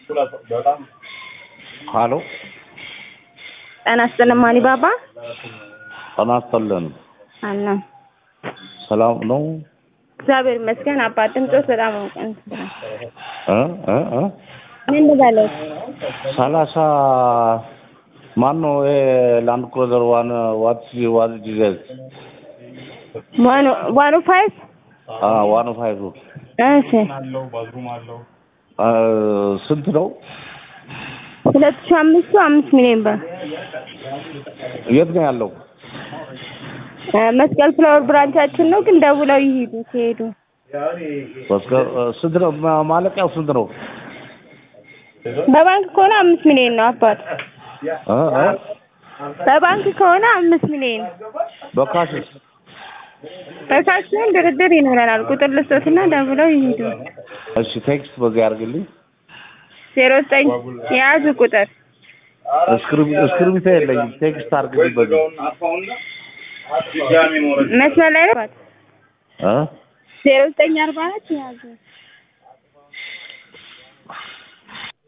ሀሎ ጤና ይስጥልኝ አሊባባ ጤና ይስጥልን። አለ ሰላም ነው? እግዚአብሔር ይመስገን። አባት ድምፆት በጣም እንትን እ እ እ ምን ልበለው? ሰላሳ ማን ነው ይሄ ላንድ ክሩዘር ዋን ዋት ዋት ዲዘል ዋኑ ዋኑ ፋይቭ አ ዋን ፋይቭ እሺ አ ስንት ነው? ሁለት ሺህ አምስቱ አምስት ሚሊዮን ብር የት ነው ያለው? እ መስቀል ፍላወር ብራንቻችን ነው፣ ግን ደውለው ይሄዱ ሲሄዱ በስከ ስንት ነው ማ- ማለቂያው ስንት ነው? በባንክ ከሆነ አምስት ሚሊዮን ነው አባት። እ እ በባንክ ከሆነ አምስት ሚሊዮን በካሽስ በካሽ ሲሆን ድርድር ይኖረናል። ቁጥር ልስጦትና ደውለው ይሄዱ። እሺ ቴክስት በዚህ አድርግልኝ። ዜሮ ዘጠኝ የያዙ ቁጥር እስክሪብ እስክሪብቶ የለኝም። ቴክስት አድርግልኝ በዚህ መስመር ላይ ነው አባት። እ ዜሮ ዘጠኝ አርባ አራት የያዙ